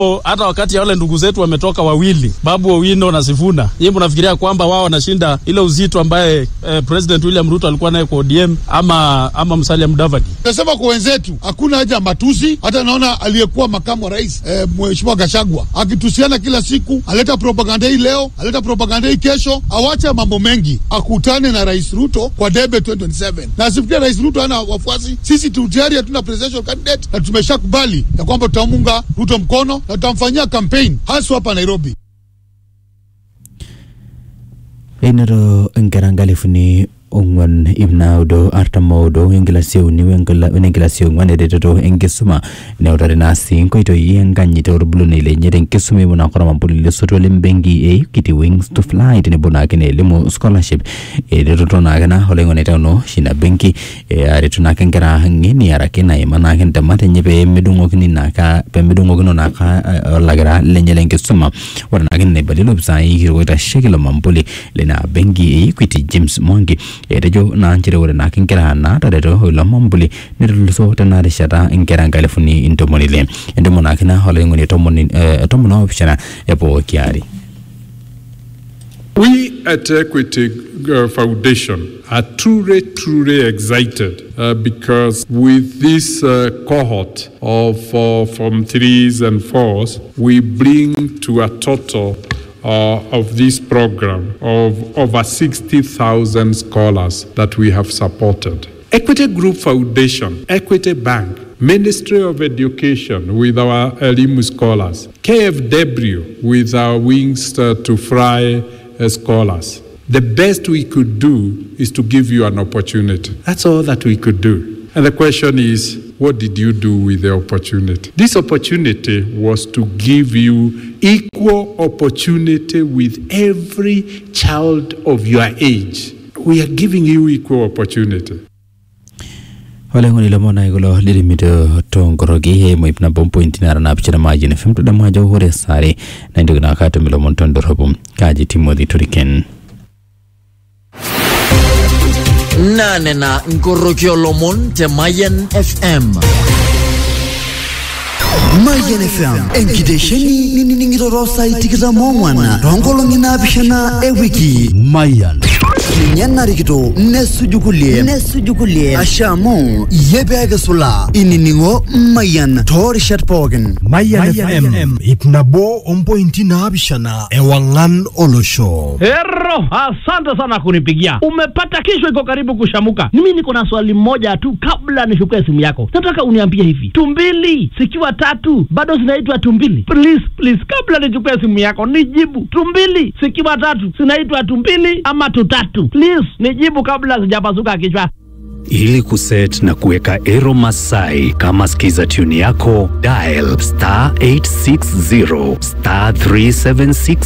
hata wakati ya wale ndugu zetu wametoka wawili, Babu Owino na Sifuna, yeye mnafikiria kwamba wao wanashinda ile uzito ambaye eh, President William Ruto alikuwa naye kwa ODM ama, ama Musalia Mudavadi? Nasema kwa wenzetu hakuna haja ya matusi. Hata naona aliyekuwa makamu wa rais eh, mheshimiwa Gashagwa akitusiana kila siku, aleta propaganda hii leo, aleta propaganda hii kesho. Awache mambo mengi, akutane na rais Ruto kwa debe 2027 na asifikiria rais Ruto hana wafuasi. Sisi tu tayari hatuna presidential candidate na tumeshakubali ya kwamba tutamunga Ruto mkono na tutamfanyia campaign haswa hapa Nairobi. einero nkera nkalifuni ong'wan ip naudo artam oudo enkilasi euni wenenkilasi ong'wan eretoto enkisuma neutari naa sii nkoitoi enkanyit orbulunei lenye tenkisuma eimu naa koramampuli lesotua lembenki e Equity Wings to Fly tenebo naake na elimu scholarship eretoto naake na oloing'oni teuno shina benki eh, aretu naake nkera ng'eni arake naima naake ntemat enye peemedung'okini naaka peemedung'okino naaka eh, olakira lenye lenkisuma ore naake nena eibalie lopisai kitok oitasheki ilo mampuli lina benki e Equity James Mwangi etejo naa nchere ore naake nkera naatareto ilo mampuli netuluso tena rishata nkera nkalifuni ntomoni ile entomo naake na oloing'oni tomoni eh, tomon oopishana epooki ari We at Equity uh, Foundation are truly, truly excited uh, because with this uh, cohort of uh, from threes and fours, we bring to a total uh, of this program of over 60,000 scholars that we have supported. Equity Group Foundation, Equity Bank, Ministry of Education with our Elimu scholars, KFW with our Wings uh, to Fly uh, scholars. The best we could do is to give you an opportunity. That's all that we could do. And the question is, what did you do with the opportunity? This opportunity was to give you equal opportunity with every child of your age. We are giving you equal opportunity. oloing'oni lomon nai kulo lirimito tonkoroki eimu ip nabo mpointi nara naapishana maajini fm tadamu ajo ore sare naintoki naake atum ilomon tondorropu kaji timothy toriken naanena nkoroki olomon te Mayan FM. Mayan FM enkitesheni ninining'ito saai tikitam oong'wan toonkolong'i naapishana ewiki Mayan ninye narikito nesuju kulie nesuju kulie asha amu iyie peekisula inining'o Mayan toorishat pookin Mayan FM ip nabo ompointi naapishana ewang'an olosho Hero, asante sana kunipigia. Umepata kesho iko karibu kushamuka. Mimi niko na swali moja tu kabla nichukue simu yako. Nataka uniambie hivi. Tumbili zikiwa tatu bado zinaitwa tumbili? Please, please kabla nichukue simu yako nijibu. Tumbili zikiwa tatu zinaitwa tumbili ama tutatu? Please nijibu kabla sijapasuka kichwa. Ili kuset na kuweka Ero Masai kama skiza tune yako, dial star 860 star 376